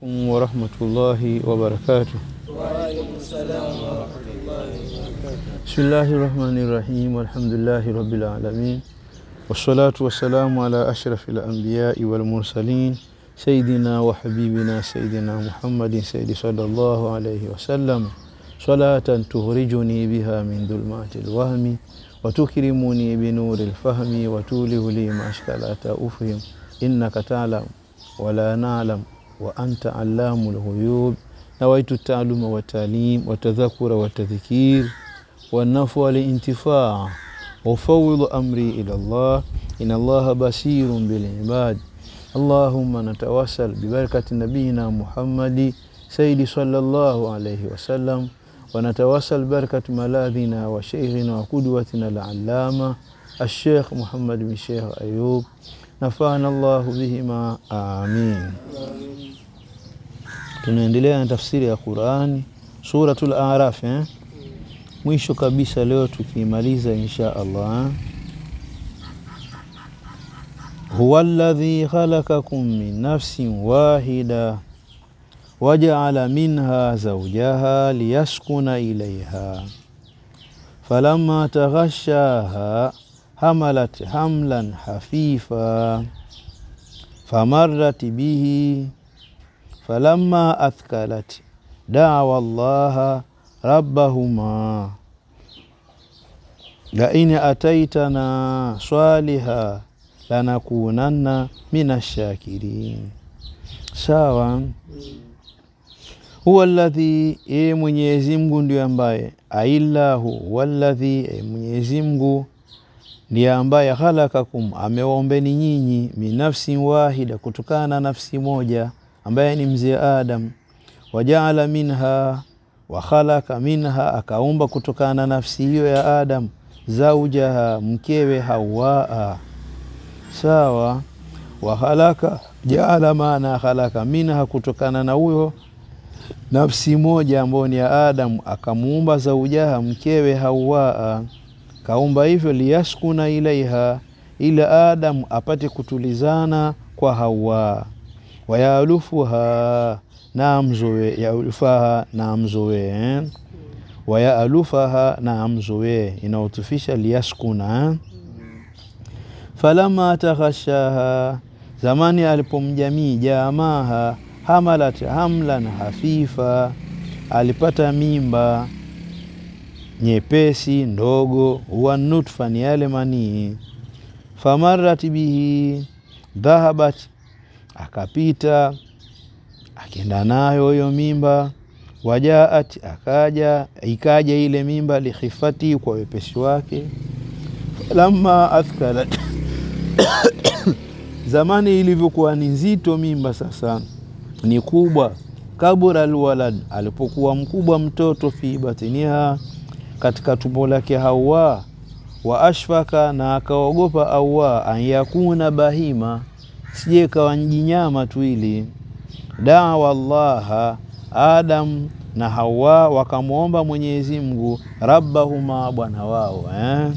ورحمة الله وبركاته وعليكم السلام ورحمة الله وبركاته بسم الله الرحمن الرحيم والحمد لله رب العالمين والصلاة والسلام على أشرف الأنبياء والمرسلين سيدنا وحبيبنا سيدنا محمد سيد صلى الله عليه وسلم صلاة تخرجني بها من ظلمات الوهم وتكرمني بنور الفهم وتوله لي ما أشكالات أفهم إنك تعلم ولا نعلم وأنت علام الغيوب نويت التعلم والتعليم والتذكر والتذكير والنفع والانتفاع وفوض أمري إلى الله إن الله بصير بالعباد اللهم نتوسل ببركة نبينا محمد سيد صلى الله عليه وسلم ونتوسل بركة ملاذنا وشيخنا وقدوتنا العلامة الشيخ محمد بن شيخ أيوب نفعنا الله بهما آمين tunaendelea na tafsiri ya Qurani suratul Araf eh? mwisho kabisa leo tukimaliza insha Allah huwa alladhi khalaqakum min nafsin wahida waja'ala minha zawjaha liyaskuna ilayha falamma taghashaha hamalat hamlan hafifa famarrat bihi falamma athkalat dawa allaha rabbahuma lain ataitana swaliha lanakunanna minashakirin sawa huwa alladhi e mwenyezi mungu ndio ambaye aillahu huwa alladhi e mwenyezi mungu ndiye ambaye khalakakum amewaombeni nyinyi min nafsin wahida kutokana na nafsi moja ambaye ni mzee Adam wajaala minha wa khalaqa minha akaumba kutokana na nafsi hiyo ya Adam zaujaha mkewe Hawaa sawa wa khalaqa jaala maana khalaqa minha kutokana na huyo nafsi moja ambayo ni ya Adam akamuumba zaujaha mkewe Hawaa kaumba hivyo liyaskuna ilaiha ila Adam apate kutulizana kwa Hawa wayalufuha na mzowe yalufaha na mzowe eh? wayalufaha na mzowe inaotufisha liyaskuna eh? falama taghashaha zamani alipomjamii jamaha hamalat hamlan hafifa alipata mimba nyepesi ndogo huwa nutfa ni yale manii famarat bihi dhahabat akapita akienda nayo hiyo mimba wajaat akaja ikaja ile mimba likhifati kwa wepesi wake lamma athkalat zamani ilivyokuwa ni nzito mimba sasa ni kubwa kabura alwalad alipokuwa mkubwa mtoto fi batiniha katika tumbo lake Hawa wa ashfaka na akaogopa Hawa an yakuna bahima sije kawa njinyama tu ili dawa Allaha Adam na Hawa wakamwomba Mwenyezi Mungu rabbahuma bwana wao eh?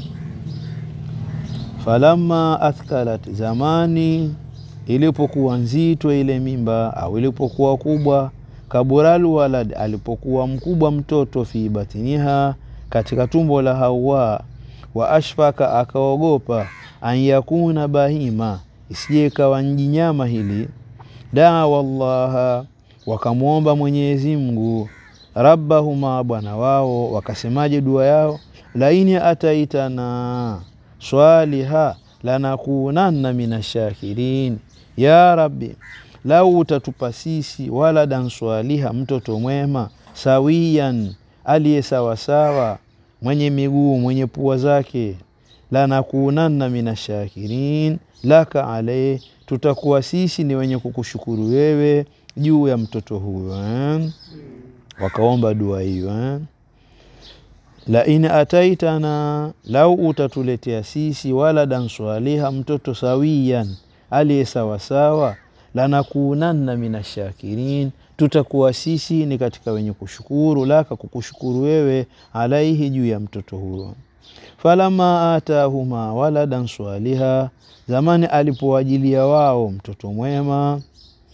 falamma athkalat zamani ilipokuwa nzito ile mimba au ilipokuwa kubwa kabural walad alipokuwa mkubwa mtoto fi batiniha katika tumbo la Hawa wa ashfaka akaogopa an yakuna bahima isije kawa njinyama hili dawa Allaha wakamwomba Mwenyezi Mungu rabbahuma bwana wao wakasemaje dua yao laini ataitana swaliha lanakunanna minashakirin ya rabbi lau utatupa sisi waladan swaliha mtoto mwema sawiyan aliye sawasawa mwenye miguu mwenye pua zake lanakunanna minashakirin laka alaye tutakuwa sisi ni wenye kukushukuru wewe juu ya mtoto huyo eh? wakaomba dua hiyo eh? la in ataitana lau utatuletea sisi waladan swaliha mtoto sawiyan aliye sawasawa lanakunanna minashakirin tutakuwa sisi ni katika wenye kushukuru laka kukushukuru wewe alaihi juu ya mtoto huyo falama atahuma waladan swaliha zamani alipowajilia wao mtoto mwema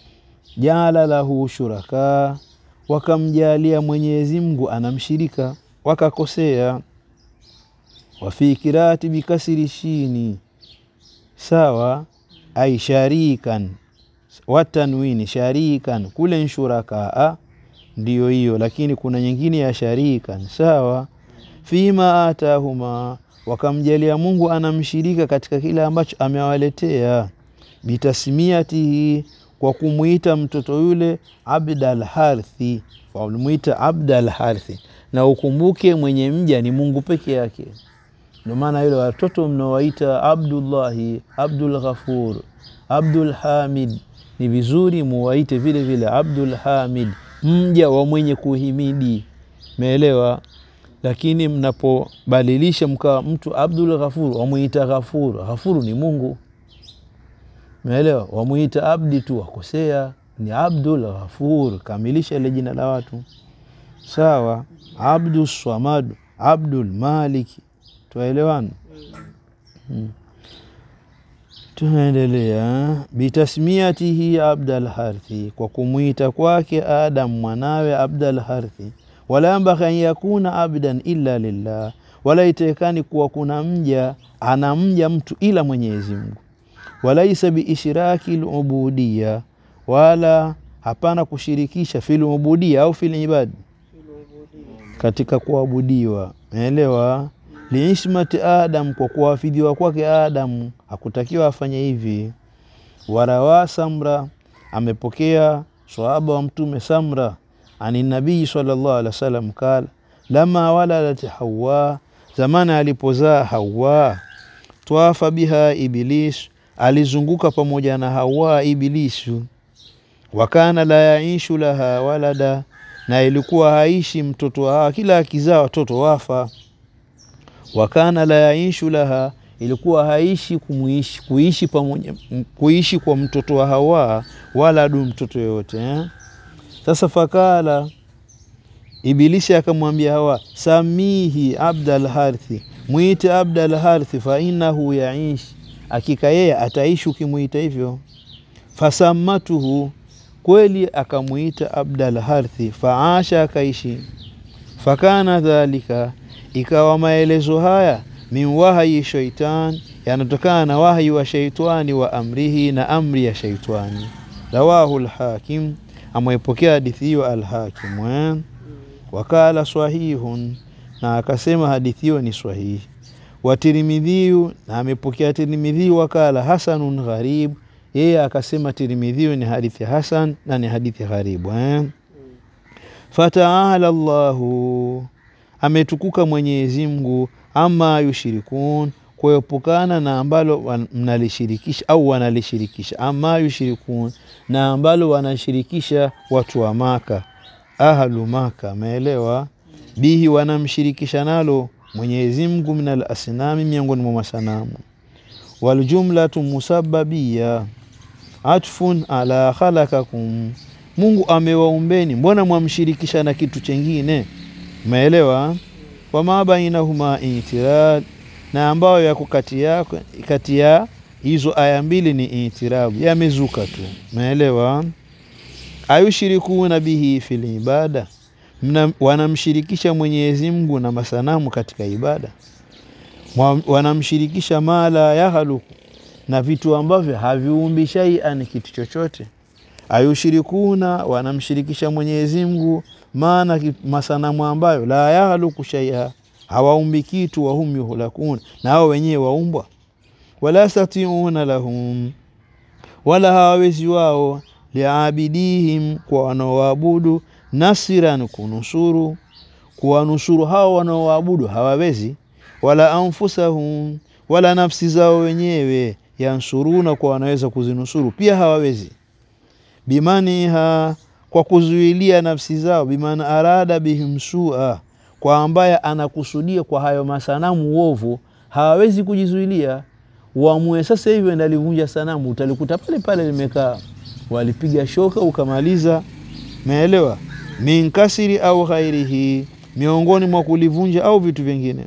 jaala lahu shuraka, wakamjalia Mwenyezi Mungu anamshirika, wakakosea. Wafi kirati bikasiri shini, sawa ai sharikan watanwini sharikan, kule nshurakaa ndiyo hiyo, lakini kuna nyingine ya sharikan, sawa. Fima atahuma, wakamjalia Mungu anamshirika katika kile ambacho amewaletea. Bitasmiatihi, kwa kumwita mtoto yule Abdal Harthi, walimwita Abdal Harthi. Na ukumbuke mwenye mja ni Mungu peke yake. Ndio maana yule watoto mnaowaita Abdullahi, Abdul Ghafur, Abdul Hamid, ni vizuri muwaite vile vile Abdul Hamid, mja wa mwenye kuhimidi, meelewa? Lakini mnapobadilisha mkawa mtu Abdul Ghafur, wamwita Ghafur, Ghafuru ni Mungu, meelewa? Wamwita abdi tu, wakosea, ni Abdul Ghafur. Kamilisha ile jina la watu, sawa. Abdul Swamad, Abdul Maliki, twaelewana? hmm. Tunaendelea bitasmiatihi Abdal Harthi, kwa kumwita kwake Adam mwanawe Abdal Harthi. Wala yambaghi an yakuna abdan illa lillah, wala itekani kuwa kuna mja ana mja mtu ila Mwenyezi Mungu. Walaisa biishraki lubudiya, wala hapana kushirikisha fil ubudiya au fil ibadi, katika kuabudiwa. Naelewa liishmati Adam, kwa kuwafidhiwa kwake Adamu hakutakiwa afanye hivi. Warawa Samra, amepokea sahaba wa Mtume Samra ani nabii sallallahu alaihi wasallam kala lama waladat Hawa, zamani alipozaa Hawa, twafa biha Iblis, alizunguka pamoja na Hawa Iblisu. Wakana la yaishu laha walada, na ilikuwa haishi mtoto wa kila akizaa watoto wafa wakana la yaishu laha, ilikuwa haishi kumuishi kuishi pamoja kuishi kwa mtoto wa Hawa wala adu mtoto yoyote eh? Sasa fakala Ibilisi akamwambia Hawa, samihi Abdal Harthi, mwite Abdal Harthi, fa innahu yaishi, akika yeye ataishi ukimwita hivyo. Fasamatuhu, kweli akamwita Abdal Harthi, faasha, akaishi. Fakana dhalika ikawa maelezo haya min wahayi shaitan, yanatokana na wahayi wa shaitani wa amrihi, na amri ya shaitani. Rawahu lhakim, amwepokea hadithi hiyo Alhakim eh? Wakala swahihun, na akasema hadithi hiyo ni swahihi. Wa Tirmidhiyu, na amepokea Tirmidhiyu. Wakala hasanun gharib, yeye akasema Tirmidhiyu ni hadithi hasan na ni hadithi gharibu eh? Fataala llahu ametukuka Mwenyezi Mungu, ama yushirikun, kuepukana na ambalo mnalishirikisha au wanalishirikisha. Ama yushirikun, na ambalo wanashirikisha watu wa Maka, ahlu Maka, ameelewa bihi, wanamshirikisha nalo Mwenyezi Mungu, minal asnami, miongoni mwa masanamu. Waljumlatu musababia atfun ala khalakakum, Mungu amewaumbeni, mbona mwamshirikisha na kitu chengine? Umeelewa? wama bainahuma itirad, na ambayo yako kati ya hizo aya mbili ni itirabu, yamezuka tu. Umeelewa? ayushirikuna bihi fil ibada, wanamshirikisha Mwenyezi Mungu na masanamu katika ibada. Wanamshirikisha mala yahaluku, na vitu ambavyo haviumbi shaian, kitu chochote. Ayushirikuna, wanamshirikisha Mwenyezi Mungu maana masanamu ambayo la yahaluku shaia, hawaumbi kitu. Wahum yuhlakun, na hao wenyewe waumbwa. Wala yastatiuna lahum, wala hawawezi wao, liabidihim, kwa wanaoabudu, nasiran, kunusuru, kuwanusuru hao wanaoabudu hawawezi. Wala anfusahum, wala nafsi zao wenyewe, yansuruna, kwa wanaweza kuzinusuru pia hawawezi. bimaniha kwa kuzuilia nafsi zao, bimaana arada bihim sua, kwa ambaye anakusudia kwa hayo masanamu uovu, hawawezi kujizuilia. Uamue sasa hivi ndalivunja sanamu, utalikuta pale pale limekaa, walipiga shoka ukamaliza. Meelewa? min kasiri au ghairihi, miongoni mwa kulivunja au vitu vingine.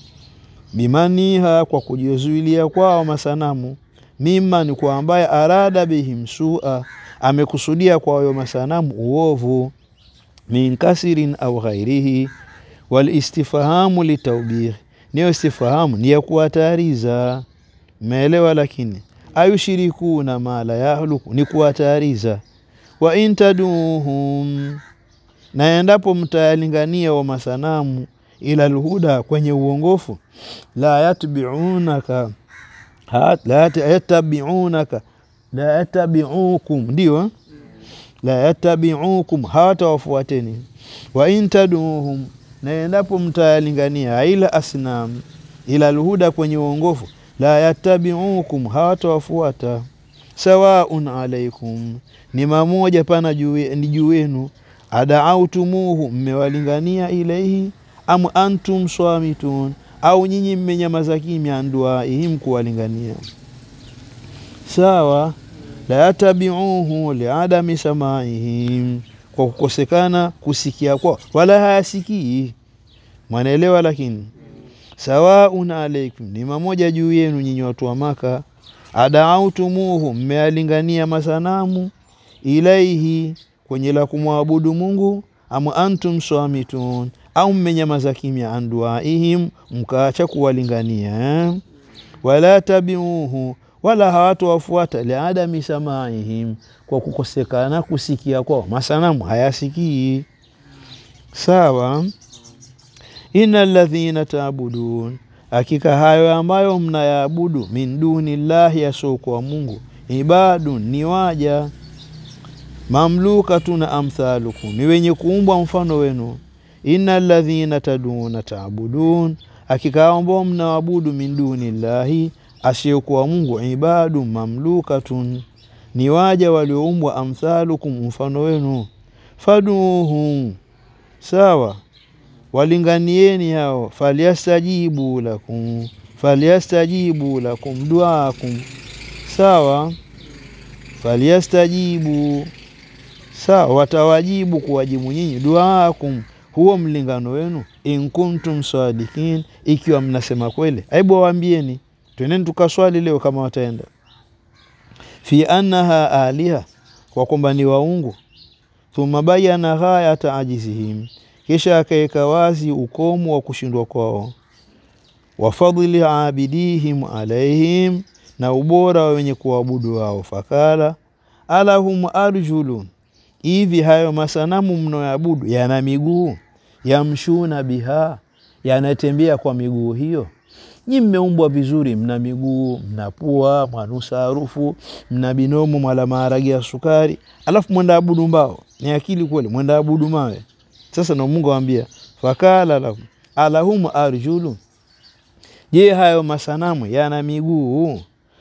Bimaniha, kwa kujizuilia kwao masanamu. Mima ni kwa ambaye arada bihim sua amekusudia kwa hayo masanamu uovu min kasirin au ghairihi walistifhamu litaubih niyo istifhamu ni ya kuwatayariza meelewa lakini ayushirikuna ma la yahluku ni kuwatayariza wa intaduhum na endapo mtayalingania wa masanamu ila lhuda kwenye uongofu la yatbiunaka ha- la yat- yatabiunaka la yatabiukum ndio la yatabiukum hawatawafuateni wa intaduhum na endapo mtayalingania ila asnam ila lhuda kwenye uongofu la yatabiukum hawatawafuata sawaun alaikum ni mamoja pana juu ni juu yenu adaautumuhu mmewalingania ilaihi am antum swamitun au nyinyi mmenyamaza kimya anduaihim kuwalingania sawa la yatabiuhu liadami samaihim kwa kukosekana kusikia kwao wala hayasikii mwanaelewa lakini sawaun alaikum ni mamoja juu yenu nyinyi watu wa maka adaautumuhu mmealingania masanamu ilaihi kwenye la kumwabudu mungu am antum swamitun au mmenyamaza kimya anduaihim mkaacha kuwalingania eh? wala tabiuhu wala hawatowafuata liadami samaihim kwa kukosekana kusikia kwao masanamu hayasikii sawa ina ladhina taabudun hakika hayo ambayo mnayaabudu min duni llahi yasiokuwa mungu ibadun ni waja mamlukatun amthalukum ni wenye kuumbwa mfano wenu ina ladhina taduna taabudun hakika hao ambao mnaabudu min duni llahi asiyokuwa mungu ibadu mamlukatun ni waja walioumbwa amthalukum mfano wenu faduhum sawa walinganieni hao falyastajibu lakum falyastajibu lakum duakum sawa falyastajibu sawa watawajibu kuwajibu nyinyi duaakum huo mlingano wenu in kuntum sadikin ikiwa mnasema kweli aibu waambieni twendeni tukaswali leo kama wataenda fi annaha aliha kwa kwamba ni waungu thumma bayana ghayata ajizihim kisha akaweka wazi ukomo wa kushindwa kwao wa fadli abidihim alaihim na ubora wa wenye kuabudu wao fakala alahum arjulun hivi hayo masanamu mnayoabudu yana miguu yamshuna biha yanatembea kwa miguu hiyo nyi mmeumbwa vizuri mna miguu mna pua mwanusa harufu mna binomo mwala maharagi ya sukari alafu mwenda abudu mbao ni akili kweli mwenda abudu mawe sasa na mungu awambia fakala lahum alahum arjulu je hayo masanamu yana miguu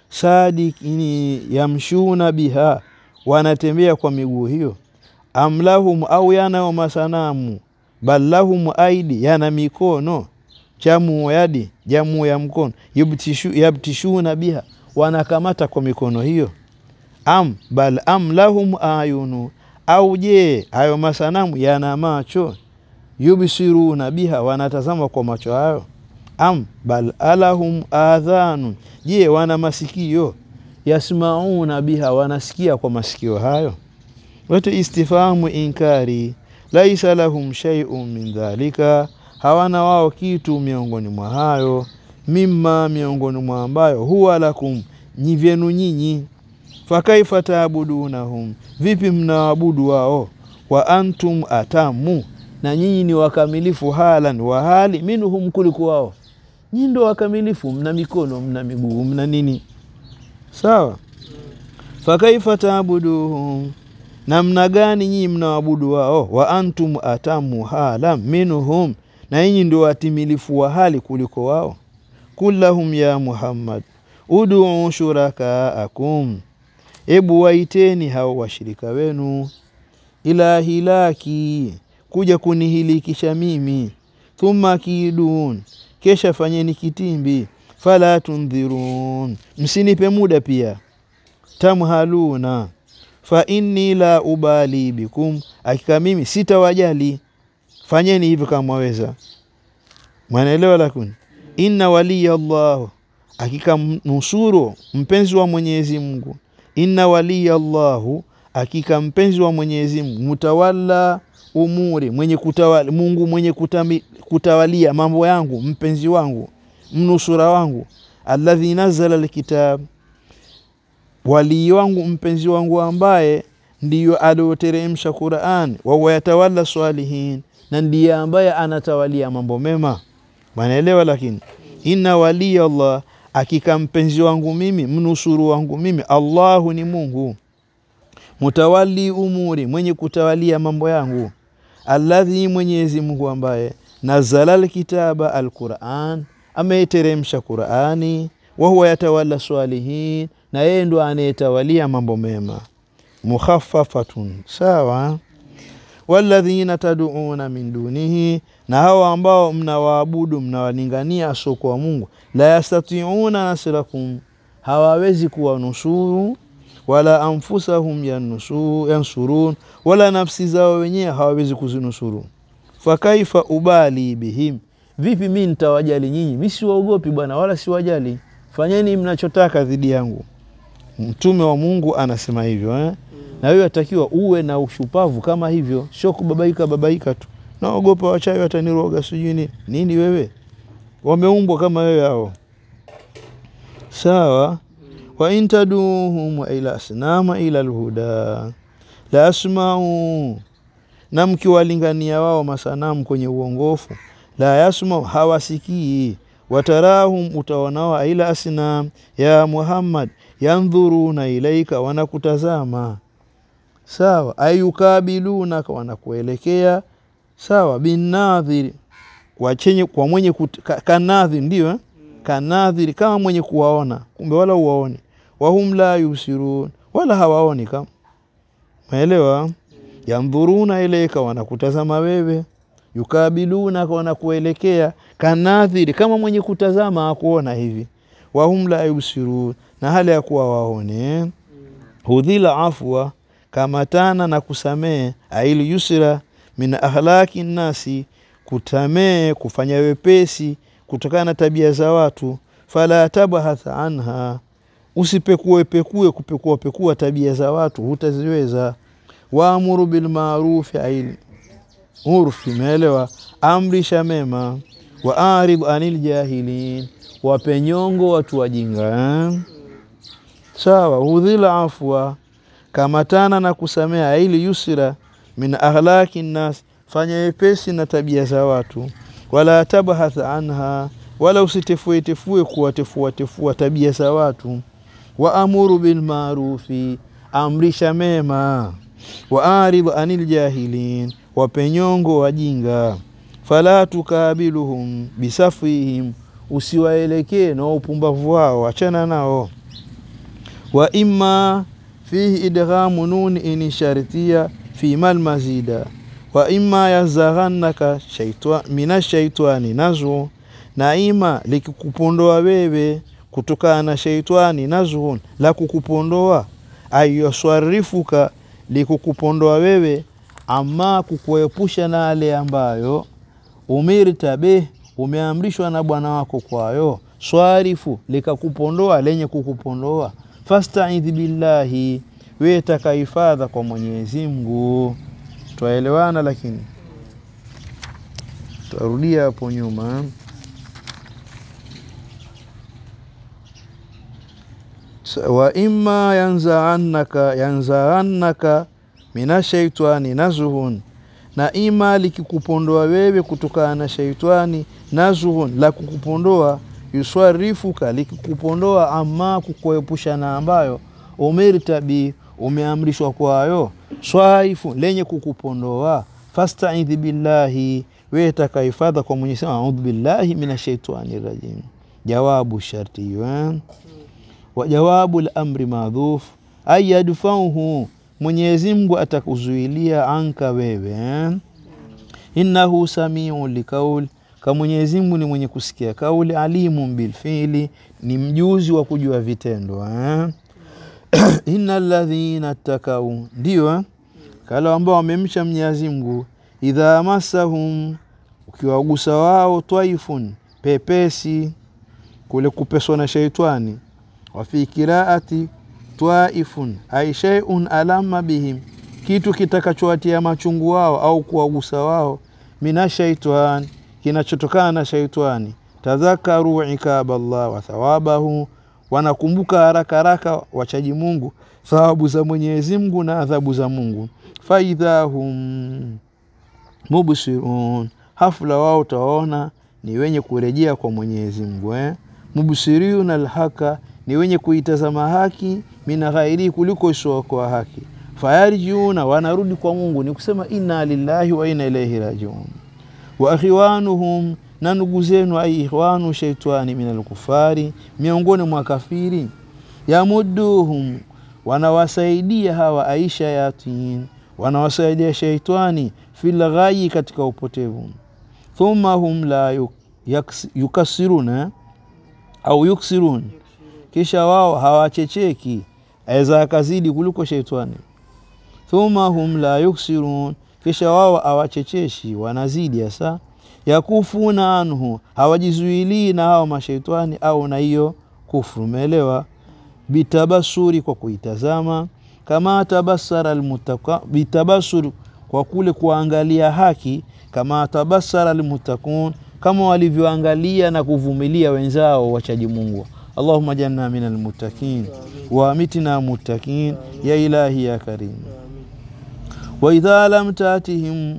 sadikini yamshuna biha wanatembea kwa miguu hiyo amlahum au yanayo masanamu bal lahum aidi yana mikono jamu yadi jamu ya mkono yubtishu, yabtishuna biha wanakamata kwa mikono hiyo am bal am lahum ayunu au je hayo masanamu yana macho yubsiruna biha wanatazama kwa macho hayo am bal alahum adhanun je wana masikio yasmauna biha wanasikia kwa masikio hayo wote istifahamu inkari laisa lahum shay'un min dhalika hawana wao kitu miongoni mwa hayo mimma miongoni mwa ambayo huwa lakum nyi vyenu nyinyi fakaifa taabudunahum vipi mnaabudu wao wa antum atamu na nyinyi ni wakamilifu halan wa hali minhum kuliko wao nyinyi ndo wakamilifu mna mikono mna miguu mna nini sawa fakaifa taabuduhum namna gani nyinyi mnaabudu wao wa antum atamu hala minhum na nyinyi ndio watimilifu wa hali kuliko wao kullahum ya muhammad uduu shurakaakum ebu waiteni hao washirika wenu ila hilaki kuja kunihilikisha mimi thumma kidun kesha fanyeni kitimbi fala tundhirun msinipe muda pia tamhaluna fa inni la ubali bikum akika mimi sitawajali fanyeni hivyo kama mwaweza mwanaelewa lakini inna waliya Allah hakika nusuru mpenzi wa Mwenyezi Mungu inna waliya Allahu hakika mpenzi wa Mwenyezi Mungu, mutawalla umuri, mwenye kutawali, Mungu mwenye kutami, kutawalia mambo yangu, mpenzi wangu, mnusura wangu, alladhi nazala alkitab, walii wangu, mpenzi wangu ambaye ndiyo alioteremsha Qur'an, wa huwa yatawalla salihin, na ndiye ambaye anatawalia mambo mema. Wanaelewa? Lakini inna waliya Allah, hakika mpenzi wangu mimi, mnusuru wangu mimi, Allahu ni Mungu mutawali umuri, mwenye kutawalia mambo yangu, alladhi, Mwenyezi Mungu ambaye nazala alkitaba alquran, ameiteremsha Qurani, wa huwa yatawalla salihin, na yeye ndo anayetawalia mambo mema. Mukhaffafatun, sawa. Walladhina tad'una min dunihi, na hawa ambao mnawaabudu mnawalingania asiokuwa Mungu, la yastati'una nasrakum, hawawezi kuwanusuru wala anfusahum yanusu, yansurun, wala nafsi zao wenyewe hawawezi kuzinusuru. Fakaifa ubali bihim, vipi mi nitawajali nyinyi? Mi siwaogopi bwana, wala siwajali. Fanyeni mnachotaka dhidi yangu. Mtume wa Mungu anasema hivyo eh? Na wewe atakiwa uwe na ushupavu kama hivyo, sio kubabaika babaika tu, naogopa wachawi wataniroga sijui nini nini. Wewe wameumbwa kama wewe hao, sawa wa intaduhum ila asnama ila lhuda la asmau, na mkiwalingania wao masanamu kwenye uongofu, la yasmau, hawasikii. Watarahum, utaonao ila asnam ya Muhammad, yandhuruna ilaika, wanakutazama sawa. Ayukabilunaka, wanakuelekea sawa. Binadhiri, kwa chenye kwa mwenye kanadhiri, ndio eh? Kanadhiri, kama mwenye kuwaona, kumbe wala uwaoni wahum la yusirun, wala hawaoni. Kama maelewa, yandhuruna ilaika, wanakutazama wewe. Yukabilunaka, wanakuelekea. Kanadhiri, kama mwenye kutazama akuona hivi. Wahum la yusirun, na hali ya kuwa waone. Hudhila afwa, kamatana na kusamehe. Aili yusra min akhlaqi nnasi, kutamee kufanya wepesi kutokana na tabia za watu. Fala tabhath anha Usipekue pekue kupekua pekua tabia za watu, hutaziweza. Waamuru bilmarufi aili urfi, meelewa, amrisha mema. Wa arid anil jahilin, wape nyongo watu wajinga eh? Sawa. Hudhila afwa, kamatana na kusamea. Aili yusra min akhlaqi nnas, fanya wepesi na tabia za watu. Wala tabhath anha, wala usitefuetefue kuwatefuatefua tabia za watu Waamuru bilmarufi, amrisha mema. Waaridh anil jahilin, wape nyongo wajinga. Fala tukabiluhum bisafihim, usiwaelekee na upumbavu wao, achana nao. Wa imma fihi idghamu nun in shartiya fi mal mazida wa imma yazaghannaka minash shaitani nazu, na ima likikupondoa wewe kutokana na sheitani nazhun, la kukupondoa. Ayaswarifuka, likukupondoa wewe, ama kukuepusha na ale ambayo umirta bih, umeamrishwa na bwana wako kwayo. Swarifu, likakupondoa lenye kukupondoa. Fastaidh billahi, we taka hifadha kwa Mwenyezi Mungu. Twaelewana, lakini twarudia hapo nyuma wa imma yanzaannaka yanzaannaka minashaitani nazhun, na ima likikupondoa wewe kutokana na shaitani nazhun, la kukupondoa yuswarifuka, likikupondoa ama kukuepusha na ambayo umirta bi, umeamrishwa kwayo. Swaifu, lenye kukupondoa. Fastaidhi billahi, wewe takahifadha kwa Mwenyezi Mungu. Audhu billahi minashaitani rajim. Jawabu sharti hiyo wa jawabu lamri madhuf ay yadfauhu, Mwenyezi Mungu atakuzuilia anka wewe. Innahu samiu likaul, ka Mwenyezi Mungu ni mwenye kusikia kauli. Alimun bilfili, ni mjuzi wa kujua vitendo eh? Inna alladhina ttakau, ndio kala ambao wamemcha Mwenyezi Mungu. Idha masahum, ukiwagusa wao, twaifun, pepesi, kule kupeswa na sheitani wafi kiraati twaifun ai shay'un alama bihim, kitu kitakachowatia machungu wao au kuwagusa wao, mina shaitan, kinachotokana na shaitani. Tadhakaru ikaba Allah wa thawabahu, wanakumbuka haraka haraka wachaji Mungu thawabu za Mwenyezi Mungu na adhabu za Mungu. Faidha hum mubsirun, hafla wao utawaona ni wenye kurejea kwa Mwenyezi Mungu eh? Mubsirun alhaka, ni wenye kuitazama haki, mina ghairi, kuliko isiyokuwa haki. Fayarjiuna, wanarudi kwa Mungu, ni kusema inna lillahi wa inna ilaihi rajiun. Wa akhiwanuhum, na ndugu zenu, ai ikhwanu shaitani min alkufari, miongoni mwa kafiri. Yamuduhum, wanawasaidia hawa aisha yatin, wanawasaidia shaitani fil ghayi, katika upotevu. Thumma hum la yuk, yaks, yukasiruna au yuksirun, kisha wao hawachecheki, aweza akazidi kuliko shaitani. Thumma hum la yuksirun, kisha wao hawachecheshi, wanazidi hasa. Yakufuna anhu, hawajizuilii na hao mashaitani au na hiyo kufru, umeelewa? Bitabasuri, kwa kuitazama. Kama tabasara almutaka, bitabasuri, kwa kule kuangalia haki. Kama tabasara almutakun, kama walivyoangalia na kuvumilia wenzao wachaji Mungu. Allahumma janna min almuttaqin wa amitna muttaqin ya ilahi ya karim. Wa idha lam tatihim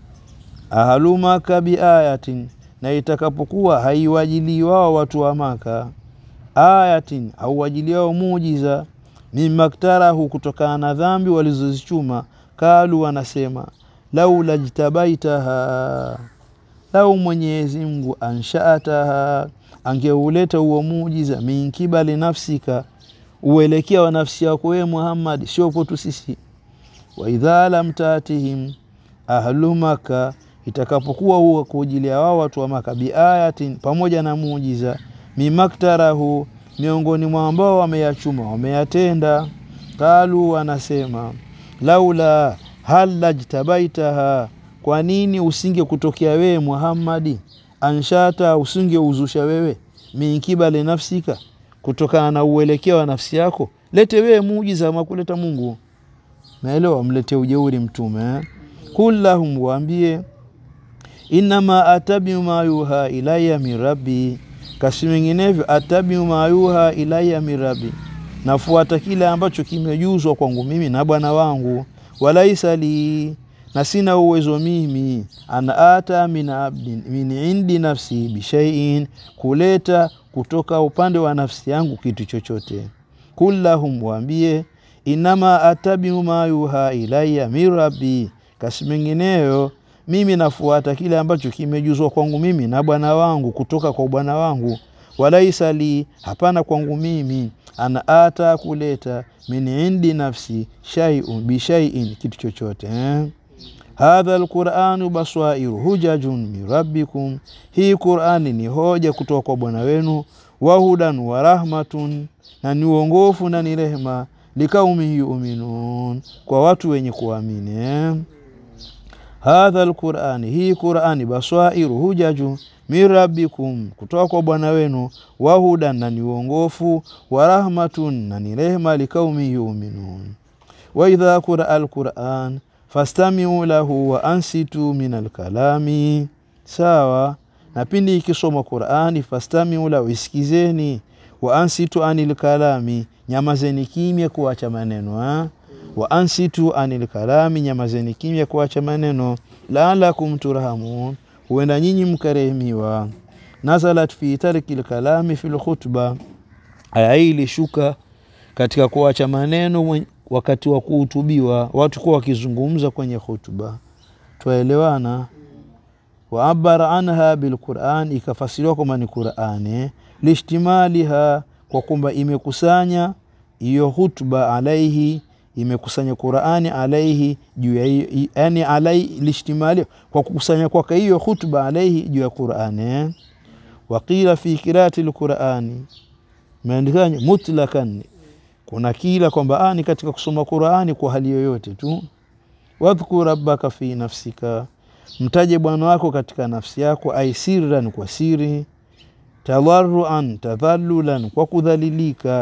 ahlu Maka biayatin, na itakapokuwa haiwajili wao watu wa Maka ayatin, au wajili wao muujiza, mimaktarahu, kutokana na dhambi walizozichuma, kalu, wanasema laula jtabaitaha, lau Mwenyezi Mungu anshaataha, angeuleta huo muujiza, min kibali nafsika, uelekea wa nafsi yako wewe Muhammad, sio kwetu sisi. Wa idha lam tatihim ahlu Maka, itakapokuwa huo kuujilia wao watu wa Maka, biayatin, pamoja na muujiza, mimaktarahu, miongoni mwa ambao wameyachuma wameyatenda, kalu, wanasema laula hal lajtabaitaha, kwa nini usinge kutokea wewe Muhammadi, anshata, usinge uzusha wewe, min kibali nafsika, kutokana na uelekeo wa nafsi yako, lete wewe muujiza makuleta Mungu. Naelewa, mlete ujeuri mtume eh? Kul lahum, waambie innama atabiu ma yuha ilaya min rabbi, kasi menginevyo atabiu ma yuha ilaya min rabbi, nafuata kile ambacho kimejuzwa kwangu mimi na Bwana wangu. Walaisa li, na sina uwezo mimi, ana ata min abdin min indi nafsi bishaiin, kuleta kutoka upande wa nafsi yangu kitu chochote. Kul lahum, waambie innama atabiu ma yuha ilaya min rabbi kasi mengineyo mimi nafuata kile ambacho kimejuzwa kwangu mimi na Bwana wangu kutoka kwa Bwana wangu. Walaisa li, hapana kwangu mimi, ana ata kuleta min indi nafsi shay'un bi shay'in, kitu chochote eh? Hadha alquranu baswairu hujajun min rabbikum, hii Qurani ni hoja kutoka kwa Bwana wenu. Wahudan wa rahmatun, na ni uongofu na ni rehema. Likaumi yuminun, kwa watu wenye kuamini eh? Hadha alqurani, hii Qurani baswairu hujaju min rabbikum, kutoka kwa Bwana wenu. Wahudan, na ni uongofu. Wa rahmatun, na ni rehema. Likaumi yuminun. Wa idha quraa alquran fastamiu lahu wa ansitu min alkalami, sawa na pindi ikisoma Qurani, fastamiu lahu, isikizeni. Wa ansitu anil kalami, nyamazeni kimya kuacha maneno ha? wa ansitu anil kalami, nyamazeni kimya kuacha maneno. Laalakum turhamun, huenda nyinyi mkarehemiwa. Nazalat fi tarki lkalami fi lkhutba, aya hii ilishuka katika kuacha maneno wakati wa kuhutubiwa, watu kuwa wakizungumza kwenye khutba. Twaelewana? wa abara anha bilquran, ikafasiriwa kwamba ni Qurani, lishtimaliha, kwa kwamba imekusanya hiyo hutba alaihi imekusanya Qurani alaihi juu ya hiyo, yani alaihi lishtimali, kwa kukusanya kwake hiyo khutba alaihi juu ya Qurani. Waqila fi qiraati lqurani, imeandikanya mutlakan, kuna kila kwamba ni katika kusoma Qurani kwa hali yoyote tu. Wadhkur rabbaka fi nafsika, mtaje Bwana wako katika nafsi yako, ai sirran, kwa siri, tadarruan, tadhallulan, kwa kudhalilika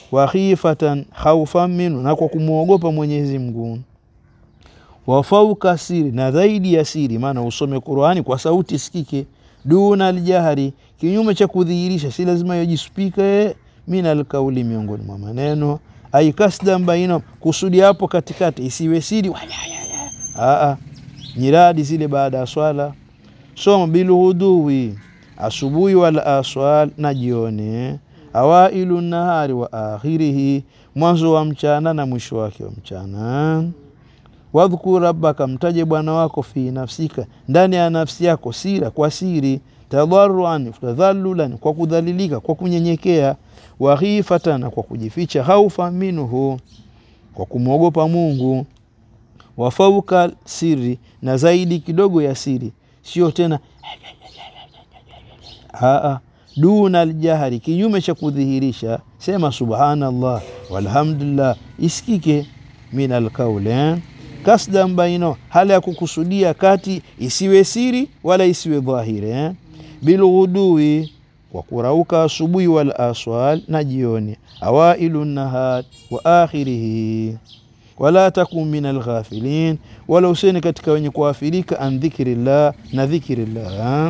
wa khifatan khaufan minhu, na kwa kumwogopa Mwenyezi Mungu wa fauka siri, na zaidi ya siri, maana usome Qurani kwa sauti sikike, duna aljahari, kinyume cha kudhihirisha, si lazima yojispike min alkauli, miongoni mwa maneno ai kasdan baina, kusudi hapo katikati isiwe siri aa, nyiradi zile baada ya swala. Soma bilhuduwi, asubuhi wal aswal, na jioni, awailu nahari wa akhirihi, mwanzo wa mchana na mwisho wake wa mchana wadhkur rabbaka, mtaje bwana wako fi nafsika, ndani ya nafsi yako, sira kwa siri, tadharuan tadhallulan, kwa kudhalilika, kwa kunyenyekea, wa khifatan, kwa kujificha, khaufa minhu, kwa kumwogopa Mungu, wa fauka siri, na zaidi kidogo ya siri, sio tena aa, duna aljahari, kinyume cha kudhihirisha, sema subhanallah walhamdulillah, isikike min alkauli eh? kasdan baino, hali ya kukusudia kati, isiwe siri wala isiwe dhahiri eh? bilghudui, kwa kurauka asubuhi, wal aswal, na jioni, awailu nahar wa akhirihi, wala takun min alghafilin, wala useni katika wenye kuafirika, an dhikrillah, na dhikrillah.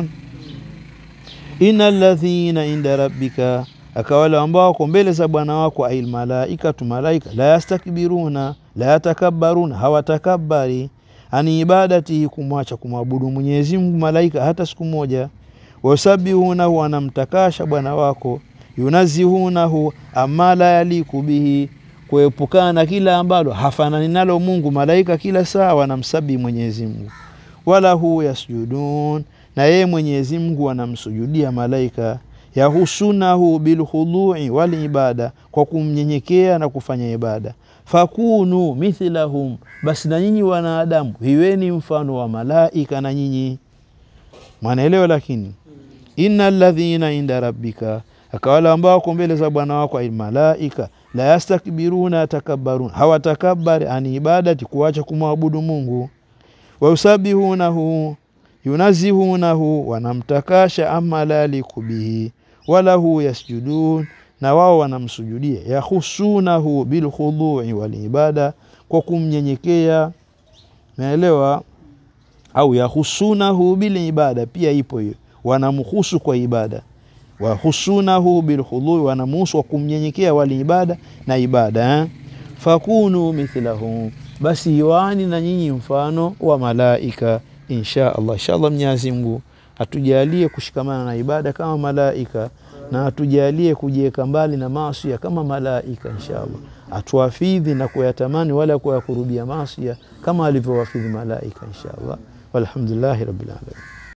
Inna alladhina inda rabbika, akawala ambao wako mbele za bwana wako, ail malaikatu, malaika, la yastakbiruna la yatakabbaruna, hawatakabari ani ibadatihi, kumwacha kumwabudu Mwenyezi Mungu malaika hata siku moja. Wasabihunahu, wanamtakasha bwana wako. Yunazihunahu amma la yaliku bihi, kuepukana na kila ambalo hafanani nalo Mungu. Malaika kila saa wanamsabihi Mwenyezi Mungu. Walahu yasjudun, na yeye Mwenyezi Mungu wanamsujudia malaika. Yahusunahu bilkhudui wal ibada, kwa kumnyenyekea na kufanya ibada fakunu mithlahum, basi na nyinyi wanadamu hiweni mfano wa malaika na nyinyi mwanaelewa. Lakini inna alladhina inda rabbika, akawala ambao wako mbele za bwana wako, almalaika la yastakbiruna yatakabbaruna, hawatakabari ani ibadati, kuacha kumwabudu Mungu. Wayusabihunahu yunazihunahu, wanamtakasha ama la yaliku bihi, walahu yasjudun na wao wanamsujudia. Yahusunahu bilkhudui walibada, kwa kumnyenyekea. Naelewa au yahusunahu bilibada, pia ipo hiyo, wanamhusu kwa ibada. Wahusunahu bilkhudui, wanamhusu kwa kumnyenyekea, walibada na ibada eh? Fakunu mithlahum, basi iwani na nyinyi mfano wa malaika. Insha Allah, insha Allah Mwenyezi Mungu atujalie kushikamana na ibada kama malaika na atujalie kujiweka mbali na maasi kama malaika inshallah. Atuwafidhi na kuyatamani wala kuyakurubia maasi kama alivyowafidhi malaika inshallah. Walhamdulillahi rabbil alamin.